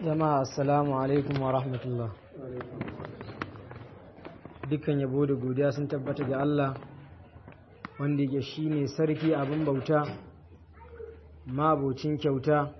jama'a assalamu alaikum wa rahmatullah dukkan yabo da godiya sun tabbata ga Allah wanda yake shine sarki abin bauta mabocin kyauta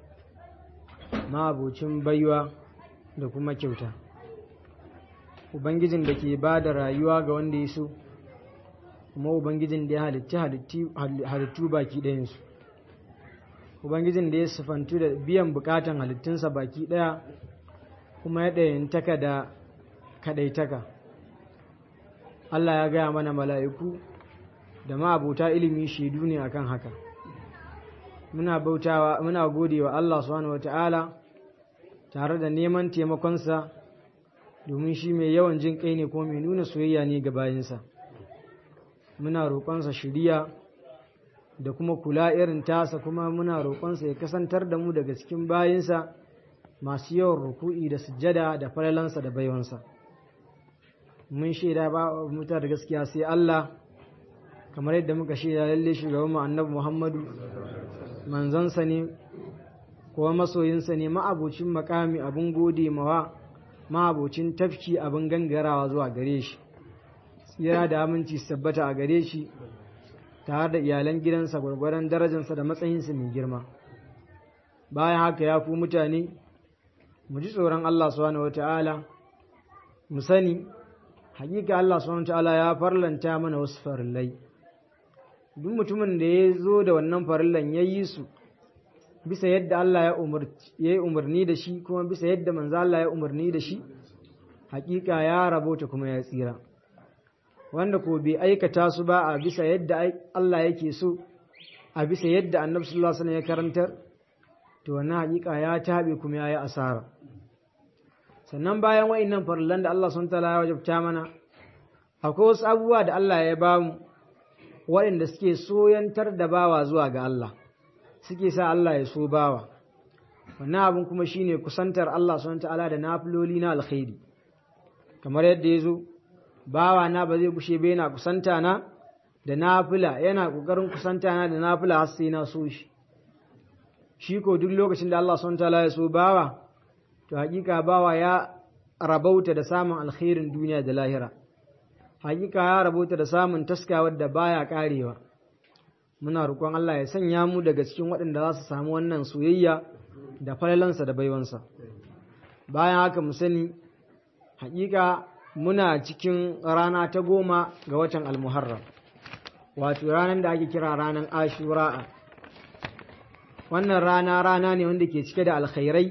mabocin baiwa da kuma kyauta ubangijin da ke ba da rayuwa ga wanda ya so kuma ubangijin da ya halittu baki ɗayansu ubangijin da ya sifantu da biyan bukatan halittunsa baki ɗaya kuma ya ɗayantaka da kaɗaitaka Allah ya gaya mana mala'iku da ma'abuta ilimi shaidu ne akan haka muna bautawa muna gode wa Allah subhanahu wata'ala tare da neman taimakonsa domin shi mai yawan jin kai ne kuma mai nuna soyayya ne ga bayinsa muna roƙonsa shiriya da kuma kula irin tasa kuma muna roƙonsa ya kasantar da mu daga cikin bayinsa masu yawan ruku'i da sujjada da falalansa da baiwansa mun shaida ba muta da gaskiya sai Allah kamar yadda muka shaida lalle shugaban mu annabi Muhammadu manzansa ne kuma masoyinsa ne ma'abocin makami abin gode mawa ma'abocin tafki abin gangarawa zuwa gare shi tsira da aminci su tabbata a gare shi tare da iyalan gidansa gwargwaron darajarsa da matsayinsa mai girma bayan haka ya ku mutane mu ji tsoron Allah subhanahu wata'ala mu sani hakika Allah subhanahu wata'ala ya farlanta mana wasu farillai duk mutumin da ya zo da wannan farillan ya yi su bisa yadda Allah ya yi umarni da shi kuma bisa yadda manzo Allah ya umarni da shi hakika ya rabota kuma ya tsira wanda ko bai aikata su ba a bisa yadda Allah yake so a bisa yadda annabi sallallahu alaihi wasallam ya karantar to wannan hakika ya tabe kuma yayi asara sannan bayan wa'annan farillan da Allah subhanahu wataala ya wajabta mana akwai wasu abubuwa da Allah ya bamu waɗanda suke soyantar da bawa zuwa ga Allah suke sa Allah ya so bawa wannan abin kuma shine kusantar Allah subhanahu wataala da nafiloli na alkhairi kamar yadda ya zo bawa na ba zai gushe ba yana kusanta na da nafila yana kokarin kusanta na da nafila har sai na so shi shi ko duk lokacin da Allah subhanahu wataala ya so bawa to hakika bawa ya rabauta da samun alkhairin duniya da lahira hakika ya rabauta da samun taskawar da baya karewa muna roƙon Allah ya sanya mu daga cikin waɗanda za su samu wannan soyayya da falalansa da baiwansa bayan haka mu sani hakika muna cikin rana ta goma ga watan almuharram wato ranar da ake kira ranar ashura'a wannan rana rana ne wanda ke cike da alkhairai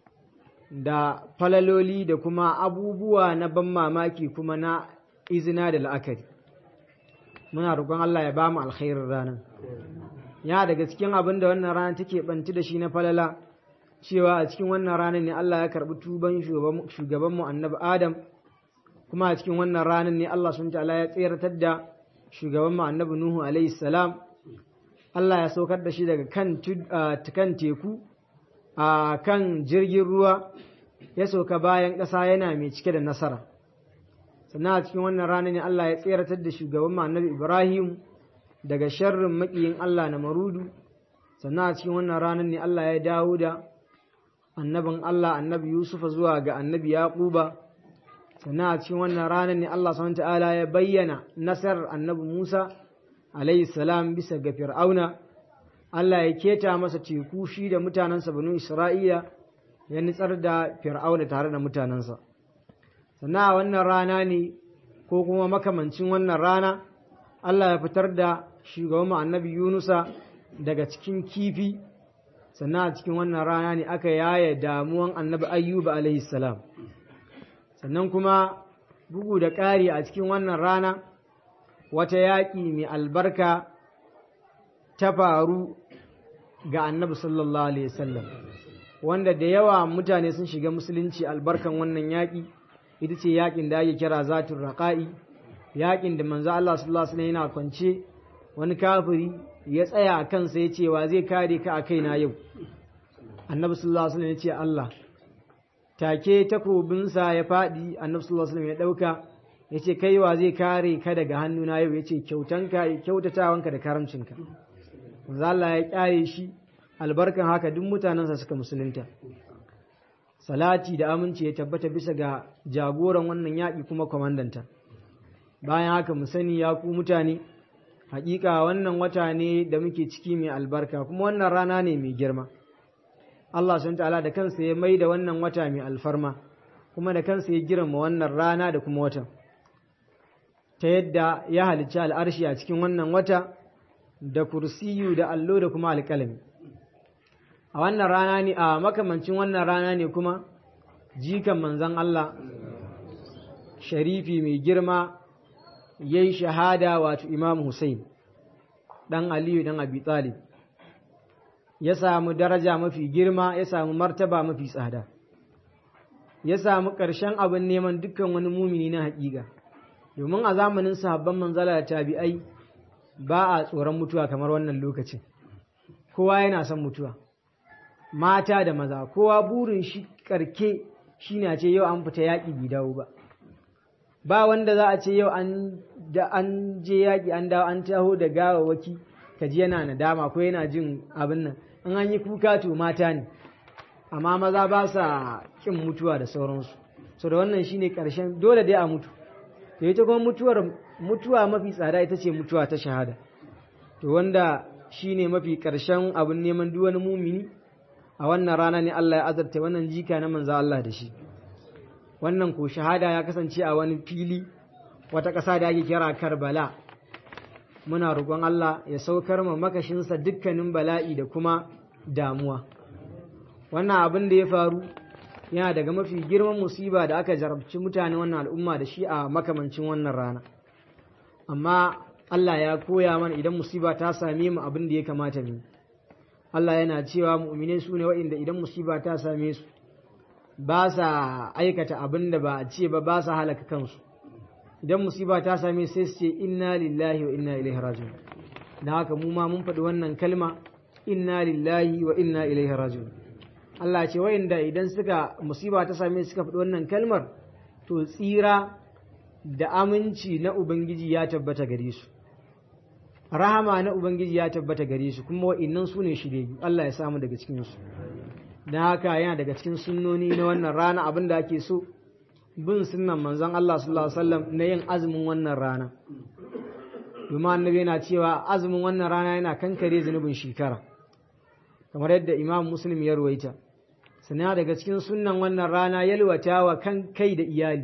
da falaloli da kuma abubuwa na ban mamaki kuma na izina da la'akari muna roƙon Allah ya ba mu alkhairin ranar ya daga cikin abin da wannan rana take banti da shi na falala cewa a cikin wannan ranar ne Allah ya karɓi tuban shugabanmu annabi Adam kuma a cikin wannan ranar ne Allah sun ta'ala ya tseratar da shugaban mu annabi Nuhu alaihi salam Allah ya saukar da shi daga kan kan teku a kan jirgin ruwa ya sauka bayan ƙasa yana mai cike da nasara sannan a cikin wannan ranar ne Allah ya tseratar da shugaban mu annabi Ibrahim daga sharrin maƙiyin Allah na marudu sannan a cikin wannan ranar ne Allah ya dawo da annabin Allah annabi Yusufa zuwa ga annabi Yaquba sannan a cikin wannan ranar ne Allah subhanahu ta'ala ya bayyana nasarar annabi Musa alayhi salam bisa ga Fir'auna Allah ya keta masa teku shi da mutanensa banu Isra'ila ya nitsar da Fir'auna tare da mutanensa sannan a wannan rana ne ko kuma makamancin wannan rana Allah ya fitar da shugaban annabi Yunusa daga cikin kifi sannan a cikin wannan rana ne aka yaya damuwan annabi Ayyuba alayhi salam sannan kuma bugu da ƙari a cikin wannan rana wata yaƙi mai albarka ta faru ga annabi sallallahu alaihi wasallam wanda da yawa mutane sun shiga musulunci albarkan wannan yaƙi ita ce yaƙin da ake kira zatun raƙa'i yaƙin da manzo Allah sallallahu alaihi wasallam yana kwance wani kafiri ya tsaya a kansa ya ce wa zai kare ka a kaina yau annabi sallallahu alaihi wasallam ya ce Allah take takobinsa ya faɗi annabi sallallahu alaihi ya ɗauka ya ce kai wa zai kare ka daga hannuna yau ya ce kyautanka kyautatawanka da karamcinka manzo Allah ya kyare shi albarkan haka duk mutanensa suka musulunta salati da aminci ya tabbata bisa ga jagoran wannan yaƙi kuma kwamandanta bayan haka mu sani ya ku mutane hakika wannan wata ne da muke ciki mai albarka kuma wannan rana ne mai girma Allah sun ta'ala da kansa ya mai da wannan wata mai alfarma kuma da kansa ya girma wannan rana da kuma watan ta yadda ya halicci al'arshi a cikin wannan wata da kursiyu da allo da kuma alƙalami a wannan rana ne a makamancin wannan rana ne kuma jikan manzan Allah sharifi mai girma ya yi shahada wato imam Hussein ɗan Aliyu ɗan Abi Talib ya samu daraja mafi girma ya samu martaba mafi tsada ya samu ƙarshen abin neman dukkan wani mumini na haƙiƙa domin a zamanin sahabban manzala da tabi'ai ba a tsoron mutuwa kamar wannan lokacin kowa yana son mutuwa mata da maza kowa burin shi karke shi na ce yau an fita yaƙi bai dawo ba ba wanda za a ce yau an da an je yaƙi an dawo an taho da gawawaki ka ji yana nadama ko yana jin abin nan in an yi kuka to mata ne amma maza ba sa kin mutuwa da sauransu so da wannan shine karshen dole dai a mutu to ita kuma mutuwar mutuwa mafi tsada ita ce mutuwa ta shahada to wanda shine mafi karshen abin neman duk wani mumini a wannan rana ne Allah ya azarta wannan jika na manzo Allah da shi wannan ko shahada ya kasance a wani fili wata ƙasa da ake kira Karbala muna roƙon Allah ya saukar ma makashinsa dukkanin bala'i da kuma damuwa wannan abin da ya faru yana daga mafi girman musiba da aka jarabci mutane wannan al'umma da shi a makamancin wannan rana amma Allah ya koya mana idan musiba ta same mu abin da ya kamata mu Allah yana cewa mu'mine su ne wa'inda idan musiba ta same su ba sa aikata abin da ba a ce ba ba sa halaka kansu idan musiba ta same sai su ce inna lillahi wa inna ilaihi raji'un da haka mu ma mun faɗi wannan kalma inna lillahi wa inna ilaihi raji'un Allah ce wa'inda idan suka musiba ta same suka faɗi wannan kalmar to tsira da aminci na ubangiji ya tabbata gare su rahama na ubangiji ya tabbata gare su kuma wa'innan su ne shirye Allah ya samu daga cikin su dan haka yana daga cikin sunnoni na wannan rana abin da ake so bin sunnan manzon Allah sallallahu alaihi wasallam na yin azumin wannan rana domin annabi yana cewa azumin wannan rana yana kankare zunubin shekara kamar yadda imam muslim ya ruwaita sannan daga cikin sunnan wannan rana yalwata wa kan kai da iyali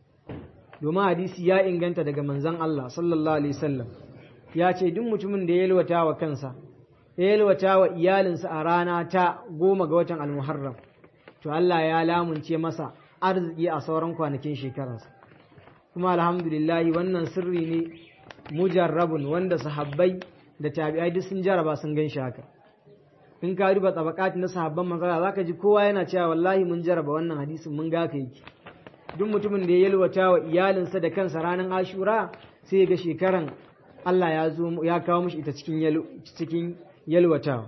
domin hadisi ya inganta daga manzon Allah sallallahu alaihi wasallam ya ce duk mutumin da ya yalwata wa kansa ya yalwata wa iyalinsa a rana ta goma ga watan almuharram to Allah ya lamunce masa arziki a sauran kwanakin shekararsa kuma alhamdulillahi wannan sirri ne mujarrabun wanda sahabbai da tabi'ai duk sun jaraba sun gan shi haka in ka duba tabakati na sahabban manzara zaka ji kowa yana cewa wallahi mun jaraba wannan hadisin mun ga ka yake duk mutumin da ya yalwata wa iyalinsa da kansa ranar ashura sai ya ga shekaran Allah ya zo ya kawo mishi ita cikin cikin yalwatawa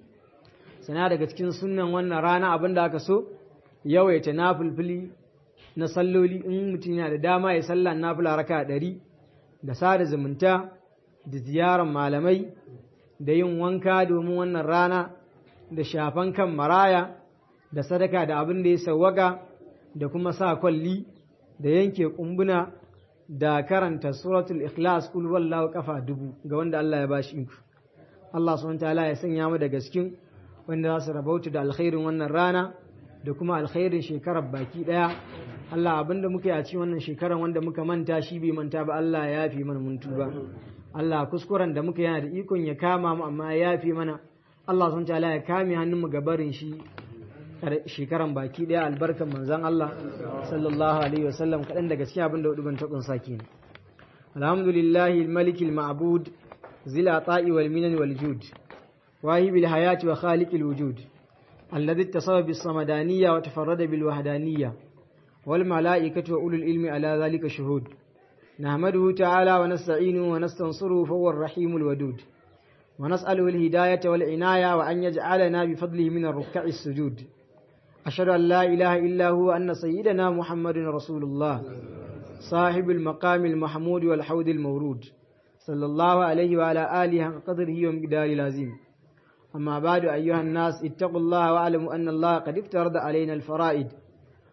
sana daga cikin sunnan wannan rana abin da aka so yawaita nafulfuli na salloli in mutum yana da dama ya sallah nafula raka ɗari da sada zumunta da ziyarar malamai da yin wanka domin wannan rana da shafan kan maraya da sadaka da abin da ya sawwaka da kuma sa kwalli da yanke kumbuna da karanta suratul ikhlas kul wallahu kafa dubu ga wanda Allah ya bashi iko Allah subhanahu ta'ala ya sanya mu daga cikin wanda za su rabauta da alkhairin wannan rana da kuma alkhairin shekarar baki daya Allah abinda muka yi a cikin wannan shekarar wanda muka manta shi bai manta ba Allah ya yafi mana mun tuba Allah kuskuren da muka yana da ikon ya kama mu amma ya yafi mana Allah subhanahu ta'ala ya kame hannun mu gabarin shi shekaran baki daya albarkan manzon Allah sallallahu alaihi wasallam kadan daga cikin abinda hudu ban ta kunsa kenan alhamdulillahi almalikil ma'bud zil ata'i wal minan wal jud واهب الحياة وخالق الوجود الذي اتصف بالصمدانية وتفرد بالوحدانية والملائكة وأولو العلم على ذلك شهود نحمده تعالى ونستعينه ونستنصره فهو الرحيم الودود ونسأله الهداية والعناية وأن يجعلنا بفضله من الركع السجود أشهد أن لا إله إلا هو أن سيدنا محمد رسول الله صاحب المقام المحمود والحوض المورود صلى الله عليه وعلى آله حق قدره ومقدار لازم أما بعد أيها الناس اتقوا الله واعلموا أن الله قد افترض علينا الفرائد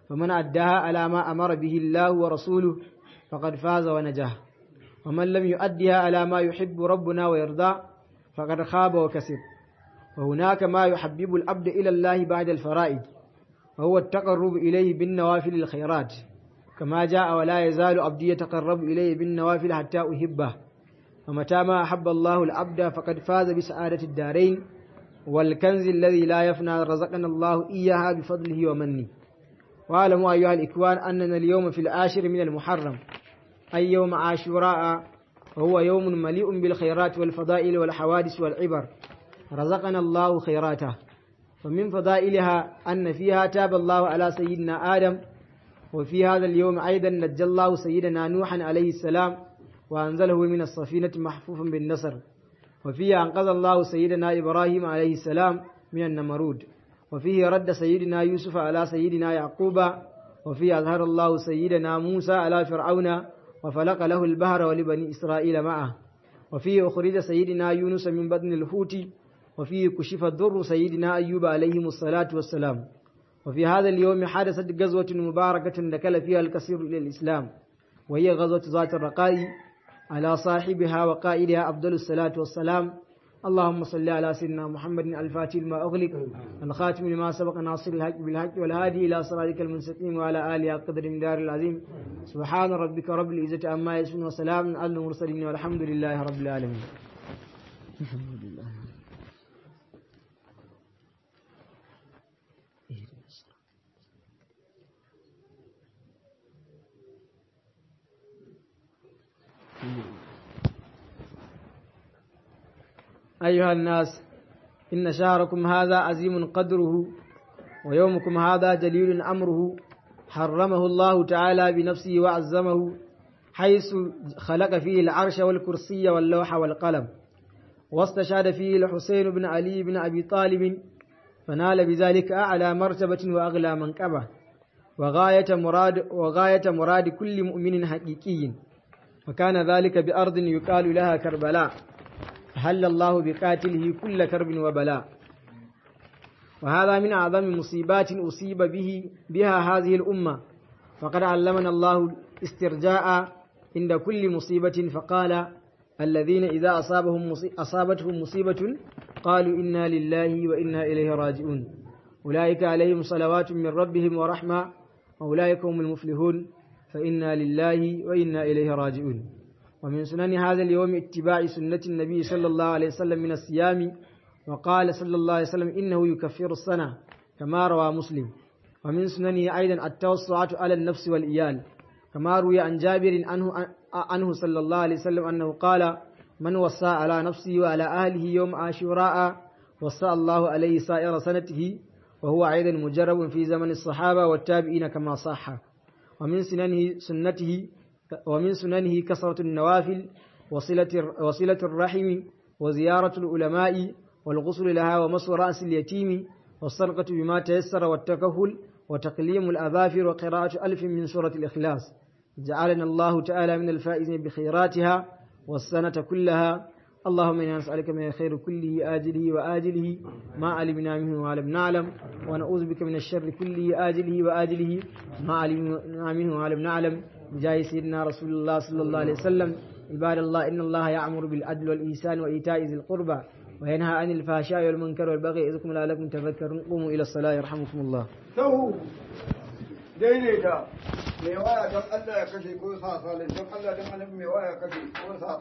فمن أداها على ما أمر به الله ورسوله فقد فاز ونجاه ومن لم يؤدها على ما يحب ربنا ويرضى فقد خاب وكسب وهناك ما يحبب العبد إلى الله بعد الفرائض وهو التقرب إليه بالنوافل الخيرات كما جاء ولا يزال عبدي يتقرب إليه بالنوافل حتى أحبه ومتى ما أحب الله العبد فقد فاز بسعادة الدارين والكنز الذي لا يفنى رزقنا الله إياها بفضله ومنه واعلموا أيها الإخوان أننا اليوم في العاشر من المحرم أي يوم عاشوراء وهو يوم مليء بالخيرات والفضائل والحوادث والعبر رزقنا الله خيراته ومن فضائلها أن فيها تاب الله على سيدنا آدم وفي هذا اليوم أيضا نجى الله سيدنا نوحا عليه السلام وأنزله من السفينة محفوفا بالنصر وفيه أنقذ الله سيدنا إبراهيم عليه السلام من النمرود وفيه رد سيدنا يوسف على سيدنا يعقوب وفيه أظهر الله سيدنا موسى على فرعون وفلق له البحر ولبني إسرائيل معه وفيه أخرج سيدنا يونس من بدن الحوت وفيه كشف الضر سيدنا أيوب عليهم الصلاة والسلام وفي هذا اليوم حدثت غزوة مباركة دخل فيها الكثير إلى الإسلام وهي غزوة ذات الرقاء على صاحبها وقائدها أفضل الصلاة والسلام اللهم صل على سيدنا محمد الفاتح لما أغلق الخاتم لما سبق ناصر الحق بالحق والهادي إلى صراطك المستقيم وعلى آله قدر من دار العظيم سبحان ربك رب العزة عما يصفون وسلام على المرسلين والحمد لله رب العالمين الحمد لله أيها الناس إن شهركم هذا عظيم قدره ويومكم هذا جليل أمره حرمه الله تعالى بنفسه وعزمه حيث خلق فيه العرش والكرسي واللوح والقلم واستشهد فيه الحسين بن علي بن أبي طالب فنال بذلك أعلى مرتبة وأغلى منقبة وغاية مراد, وغاية مراد كل مؤمن حقيقي وكان ذلك بأرض يقال لها كربلاء هل الله بقاتله كل كرب وبلاء وهذا من أعظم مصيبات أصيب به بها هذه الأمة فقد علمنا الله استرجاء عند كل مصيبة فقال الذين إذا أصابهم أصابتهم مصيبة قالوا إنا لله وإنا إليه راجعون أولئك عليهم صلوات من ربهم ورحمة وأولئك هم المفلحون فإنا لله وإنا إليه راجعون ومن سنن هذا اليوم اتباع سنة النبي صلى الله عليه وسلم من الصيام وقال صلى الله عليه وسلم إنه يكفر السنة كما روى مسلم ومن سننه أيضا التوسعة على النفس والإيال كما روي عن جابر عنه, عنه صلى الله عليه وسلم أنه قال من وصى على نفسه وعلى أهله يوم عاشوراء وصى الله عليه سائر سنته وهو أيضا مجرب في زمن الصحابة والتابعين كما صح ومن سننه سنته ومن سننه كثرة النوافل وصلة, وصلة الرحم وزيارة العلماء والغسل لها ومس رأس اليتيم والسرقة بما تيسر والتكهل وتقليم الأظافر وقراءة ألف من سورة الإخلاص جعلنا الله تعالى من الفائزين بخيراتها والسنة كلها اللهم إنا نسألك من الخير كله آجله وآجله ما علمنا منه ولم نعلم ونعوذ بك من الشر كله آجله وآجله ما علمنا منه ولم نعلم بجاه سيدنا رسول الله صلى الله عليه وسلم عباد الله إن الله يأمر بالعدل والإحسان وإيتاء ذي القربى وينهى عن الفحشاء والمنكر والبغي يعظكم لعلكم تذكرون قوموا إلى الصلاة يرحمكم الله Sahu daidaita mai waya don Allah ya kashe ko sa salin don Allah don annabi mai waya kashe ko sa